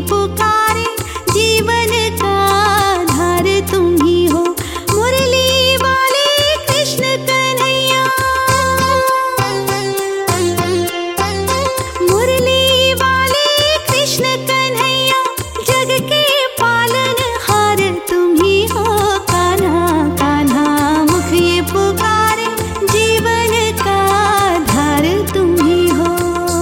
पुकारे जीवन का आधार तुम ही हो मुरली वाले कृष्ण कन्हैया मुरली वाले कृष्ण कन्हैया जग के पालन हार तुम ही हो कान्हा कान्हा मुख ये पुकारे जीवन का आधार तुम ही हो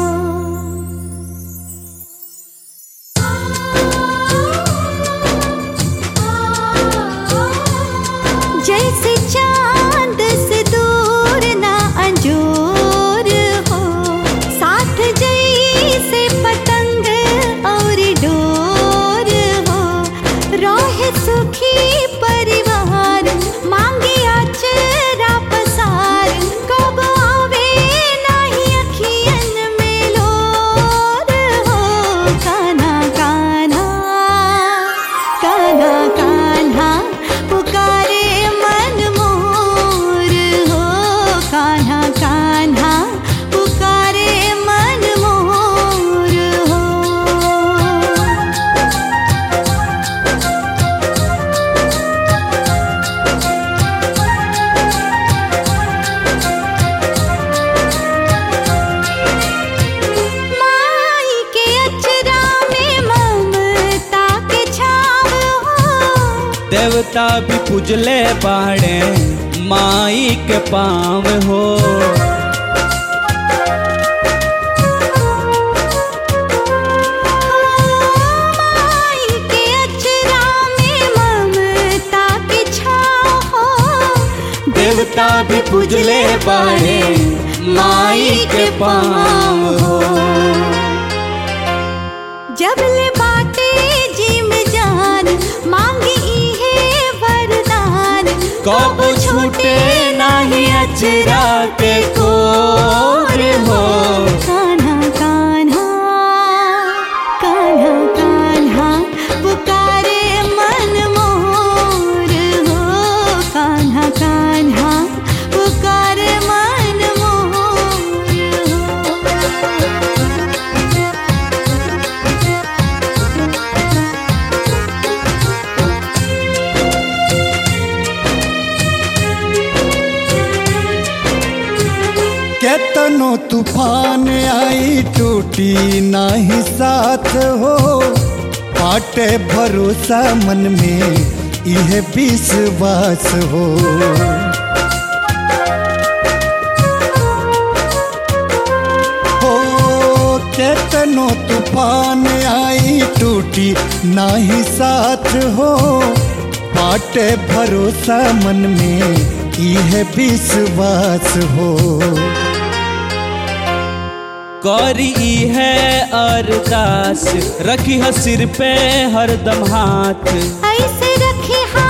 जैसे चांद से दूर ना अंजोर हो साथ जैसे पतंग और डोर हो रोहे सुखी परिवार मांगे अचरा पसार कब आवे नाही अखियन में लोर हो कान्हा कान्हा कान्हा कान्हा पुकारे मन मोर हो कान्हा कान्हा पुकारे मन मोर हो माई के अचरा में ममता के छाव हो देवता भी पूजले बाड़े माई के पाँव हो माई के अचरा में ममता के छाव हो देवता भी पूजले बाड़े माई के पाँव हो जब ले बाटे जिम जान मांगी इहे वरदान कब छूटे नाही अचरा के कोर हो कान्हा कान्हा कान्हा कान्हा पुकारे मन मोर हो कान्हा कान्हा पुकारे मन मोर हो केतनो तूफान आई टूटी नाही साथ हो पाटे भरोसा मन में यह विश्वास हो हो केतनो तूफान आई टूटी नाही साथ हो पाटे भरोसा मन में यह विश्वास हो करी है अरदास रखी है सिर पे हरदम हाथ ऐसे रखे हाथ